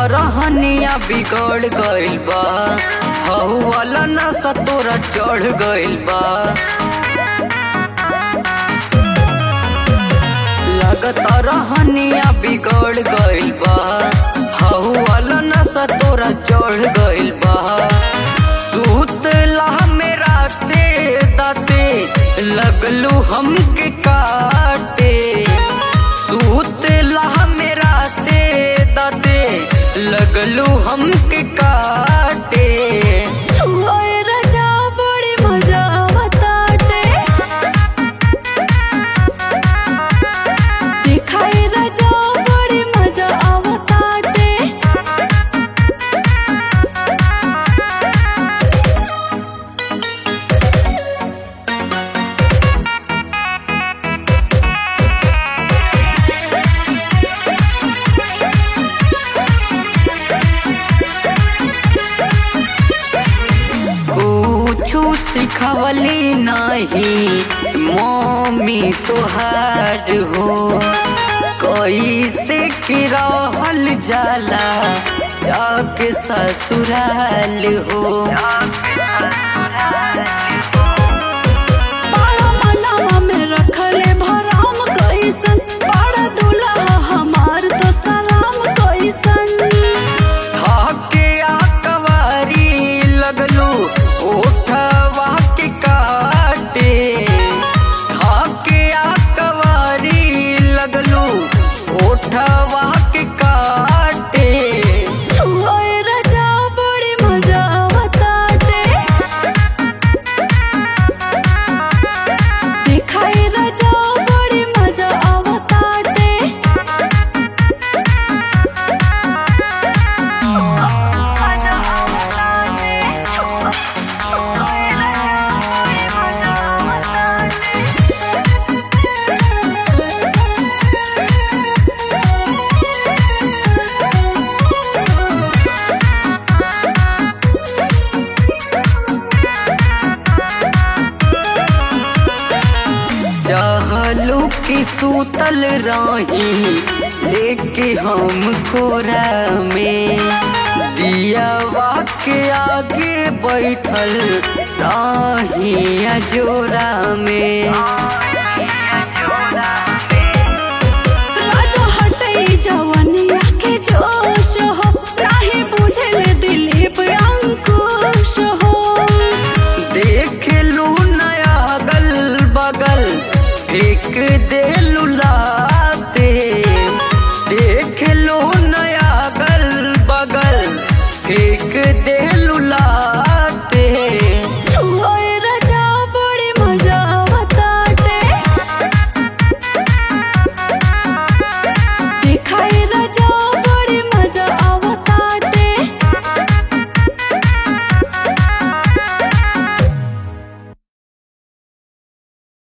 रहनिया बिगड़ गइल बा हऊ वाला नशा तोरा चढ़ गइल बा लागत रहनिया बिगड़ गइल बा हऊ वाला नशा तोरा चढ़ गइल बा सुतला मेरा ते दाते लगलू हमके काटे सुतला मेरा ते दाते लगलू हमके काटे ओए राजा बड़ी मजा आवताटे दिखाई राजा बड़ी मजा आवताटे कुछु सिखवली नहीं मम्मी तोहार हो कैसे कि रहल जाला जाके ससुराल हो पाड़ा मनावा में रखले भराम कैसन पाड़ा दुल्हा हमार तो सलाम कैसन थाके आकवारी लगलू ओठवा के काटे थाके आकवारी लगलू ओठवा के काटे ओए राजा बड़ी मजा आवताटे दिखाई राजा बड़ी मजा आवताटे चाहलू की सूतल रही लेके हम कोरा में दियावा के आगे बैठल रही जोरा में